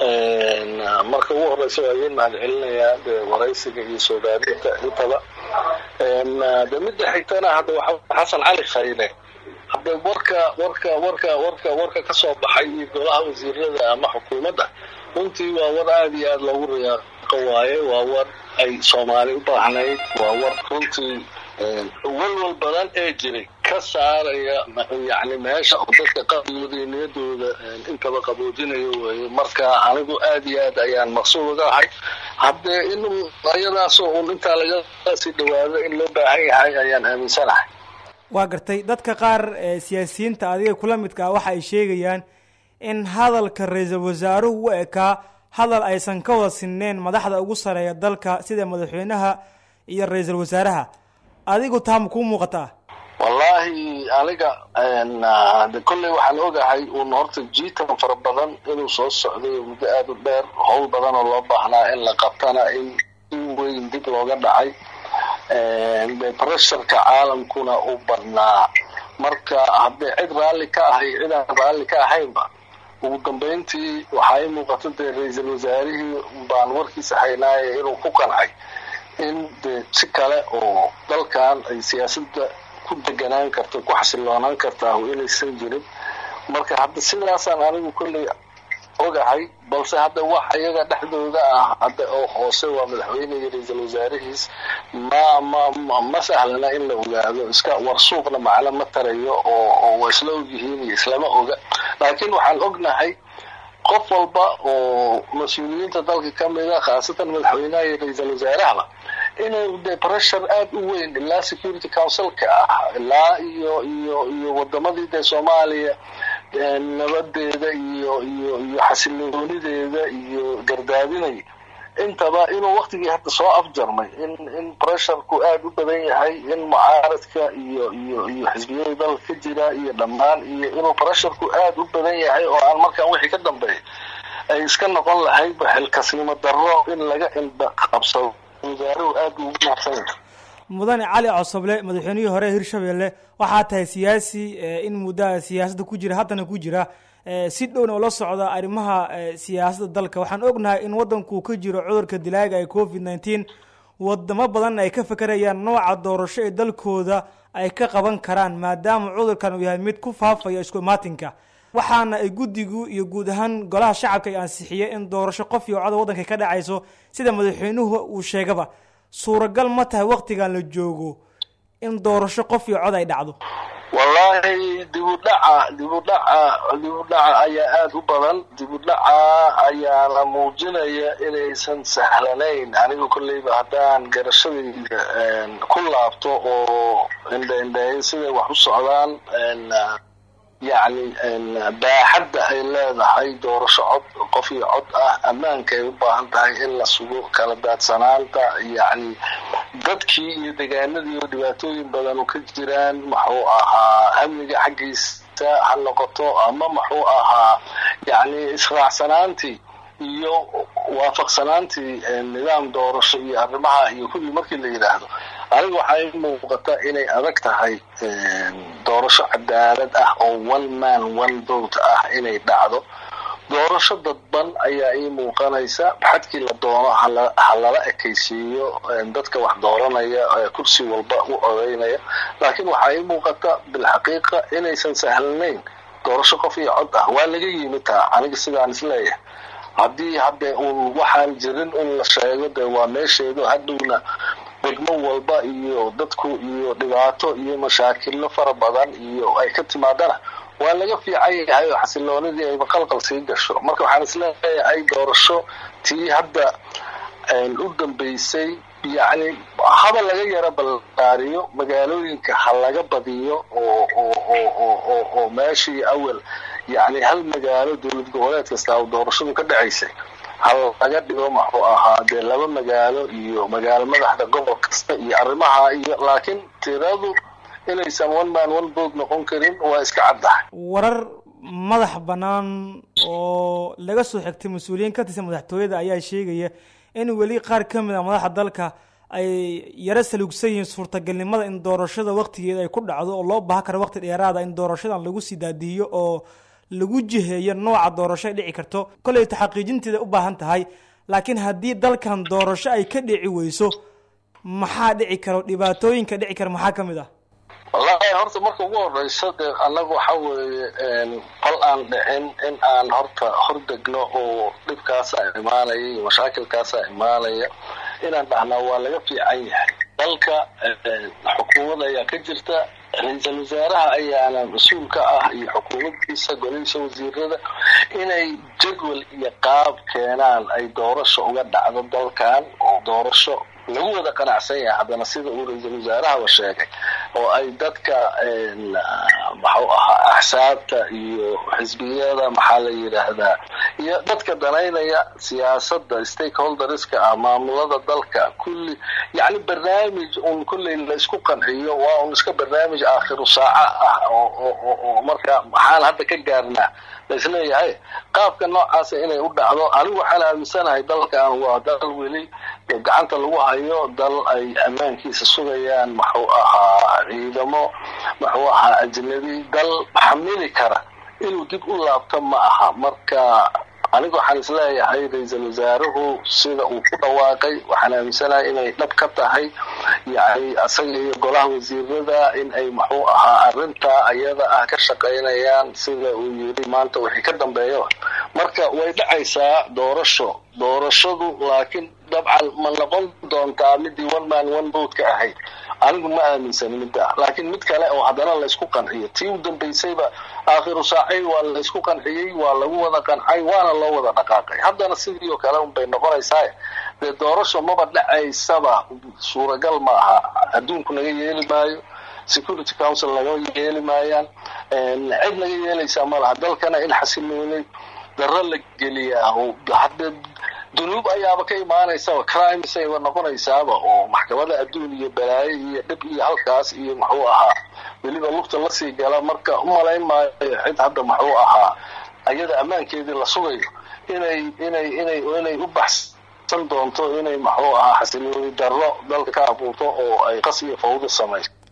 marka ugu horeysa waa idin mahad celinayaa de waraysiga iyo soo gaadinta intaba de midda xigtana hadda waxa xasan cali khayre hadda warka warka warka warka warka ka soo baxay iyo golaha wasiirada ama xukuumadda runtii waa war aada iyo aada loogu riyaaqo waaye waa war ay soomaali u baahnayd waa war runtii walwal badan ee jiray ka saaraya yani meesha oo dadka qalbigooda iyo niyadooda intaba qaboojinayo weye marka anigu aada iyo aad ayaan maqsuud uga ahay haddee in ayadaasoo un intaa laga sii dhawaado in loo baahan yahay ayaan aaminsanahay waa gartay dadka qaar siyaasiyiinta adiga kula midka ah waxa ay sheegayaan in hadalka ra-iisul wasaaruhu u ekaa hadal aysan ka wada sinneyn madaxda ugu sareeya dalka sida madaxweynaha iyo ra-iisul wasaaraha adigu taa ma kuu muuqataa wallaahi aniga de kolley waxaan ogahay uun horta jiitan fara badan inuu soo socday muddo aada u dheer howl badan oo loo baahnaa in la qabtana in in weyn dib looga dhacay de pressurka caalamkuna u badnaa marka haddee cid raalli ka ahay cid aan raalli ka ahaynba ugu dambeyntii waxaa ii muuqata dee ra-iisul wasaarihii baan warkiisa haynaaye inuu ku qancay in de si kale oo dalkan ay siyaasadda ku deganaan karto ku xasiloonaan kartaa inaysan jirin marka hadda sidaasaan anigu kolley ogahay balse hadda wax iyaga dhexdooda ah hadda oo hoose waa madaxweyne iyo ra-iisul wasaarihiis ma ma ma sahlana in la ogaado iska warsuuqna macno ma tarayo oo oo waa isla ogyihiin iyo islama oga laakiin waxaan ognahay qof walba oo mas-uuliyiinta dalka ka mida khaasatan madaxweynaha iyo ra-iisul wasaarahaba inuu de pressure aada u weyn ilaa security councilka ah ilaa iyo iyo iyo wadamadii dee soomaaliya nabadeeda iyo iyo iyo xasiloonideeda iyo gardaadinay intaba inuu waktigii hadda soo afjarmay in in pressureku aada u badan yahay in mucaaradka iyo iyo iyo xisbiyada dalka ka jira iyo dhammaan iyo inuu pressureku aada u badan yahay oo aan markaan wixii ka dambeeya ay iska noqon lahaydba xilkasnimo darro in laga indha qabsado wasaaruhu aada ugu mahadsan yahay mudane cali cosoble madaxweynihii hore hirshabelle waxaa tahay siyaasi in muddaha siyaasadda ku jira haddana ku jira si dhowna oo la socda arrimaha siyaasadda dalka waxaan ognahay in waddanku ka jiro cudurka dilaaga ee covid nineteen wadamo badan ay ka fekerayaan nooca doorasho ee dalkooda ay ka qaban karaan maadaama cudurkan uu yahay mid ku faafaya isku imaatinka waxaana ay guddigu iyo guud ahaan golaha shacabka ay ansixiyeen in doorasho qof iyo coda waddanka ka dhacayso sida madaxweynuhu uu sheegaba suuragal ma tahay waktigan la joogo in doorasho qof iyo cod ay dhacdo wallaahi dibudhaca dibudhaca dibudhaca ayaa aada u badan dibudhaca ayaana muujinaya inaysan sahlanayn aniga kolleyba haddaan garashadayda ku laabto oo indha indhayn siday wax u socdaan yacni baaxadda ay leedahay doorasho cod qof iyo cod ah ammaanka ay u baahan tahay in la sugo kala daadsanaanta yacni dadkii iyo degaanadii oo dhibaatooyin badan oo ka jiraan muxuu ahaa amniga xaggiisa ha noqoto ama muxuu ahaa yacni israacsanaantii iyo waafaqsanaantii nidaam doorasho iyo arrimaha iyo kulli markii la yidhaahdo aniga waxaa ii muuqata inay adag tahay doorasho cadaalad ah oo one man one vote ah inay dhacdo doorasho dadban ayaa ii muuqanaysa xadkii la doono ha lala ekaysiiyo dadka wax dooranaya kursi walba u codeynaya laakiin waxaa ii muuqata bilxaqiiqa inaysan sahlanayn doorasho qof iyo cod ah waa laga yimid taa aniga sidaan isleeyahay haddii hadde uun waxaan jirin in la sheego dee waa meesheedu hadhowna degmo walba iyo dadku iyo dhibaato iyo mashaakilo fara badan iyo ay ka timaadana waa laga fiican yahay oo xasiloonidii ayba qalqal sii gasho marka waxaan isleeyahay doorasho tii hadda u dambeysay yacni haba laga yara ballaariyo magaalooyinka ha laga badiyo oo oo oo oo oo oo meeshii awal yacni hal magaalo dowlad goboleed kasta oo doorashadu ka dhacaysay hal laga dhigo muxuu ahaa dee laba magaalo iyo magaalo madaxda gobol kasta iyo arrimaha iyo laakiin tiradu inaysan one man one vote noqon karin waa iska caddahay warar madax bannaan oo laga soo xigtay mas-uuliyiin ka tirsan madaxtooyada ayaa sheegaya in weli qaar ka mid a madaxda dalka ay yaro salugsan yihiin suurtagalnimada in doorashada waktigeeda ay ku dhacdo oo loo baahan karo waqti dheeraada in doorashadan lagu sii daadihiyo oo lagu jiheeyo nooca doorasho ay dhici karto kolleyta xaqiijinteeda u baahan tahay laakiin haddii dalkan doorasho ay ka dhici weyso maxaa dhici karo dhibaatooyinka dhici kara maxaa ka mid ah wallahi horta marka ugu horeysa de annaga waxa weeye qol aan dhicin in aan horta hordegno oo dhibkaasa imaanaya iyo mashaakilkaasa imaanaya inaan dhahnaa waa laga fiican yahay dalka xukuumad ayaa ka jirta ra-iisul wasaaraha ayaana mas-uul ka ah iyo xukuumaddiisa golihiisa wasiirada inay jadwal iyo qaab keenaan ay doorasho uga dhacdo dalkan oo doorasho lagu wada qanacsan yahay haddana sida uu ra-iisul wasaarahaba sheegay oo ay dadka maxuu ahaa axsaabta iyo xisbiyada maxaa la yidhaahdaa iyo dadka danaynaya siyaasadda stakeholderska ah maamulada dalka kulli yacni barnaamij un kulley la isku qanciyo waa un iska barnaamij aakhiru saaca ah oo marka maxaan hadda ka gaarnaa laisleeyahay qaabka noocaasa inay u dhacdo anigu waxaan aaminsanahay dalkan waa dal weli gacanta lagu hayo dal ay ammaankiisa sugayaan maxuu ahaa ciidamo muxuu ahaa ajnabi dal xamili kara inuu dib u laabto ma aha marka aniga waxaan isleeyahay ra-iisul wasaaruhu sida uu ku dhawaaqay waxaan aaminsanahay inay dhab ka tahay yani asaga iyo golaha wasiirada in ay muxuu ahaa arrintaa ayada ah ka shaqaynayaan sida uu yiri maanta wixii ka dambeeyaba marka way dhacaysaa doorasho doorashadu laakiin dabcan ma noqon doontaa midii one man one vote ka ahayd anigu ma aaminsan midda laakiin mid kale oo haddana laysku qanciyo tii u dambaysayba aakhiru saacay waa laysku qanciyey waa lagu wada qancay waana loo wada dhaqaaqay haddana sidii oo kale unbay noqonaysaa dee doorasho maba dhacaysaba suuragal ma aha adduunku naga yeeli maayo security council naga yeeli maayaan cid naga yeelaysaa ma laha dalkana in xasiloonay darro la geliyaa hadde dunuub ayaaba ka imaanaysaba crimes ayba noqonaysaaba oo maxkamada adduun iyo balaayo iyo dhib iyo halkaas iyo muxuu ahaa weliba lugta lasii gala marka umalayn maayo cid hadda muxuu ahaa ayada ammaankeedii la sugayo inay inay inay inay u baxsan doonto inay muxuu ahaa xasilooni darro dalka ka abuurto oo ay qas iyo fawdo samayso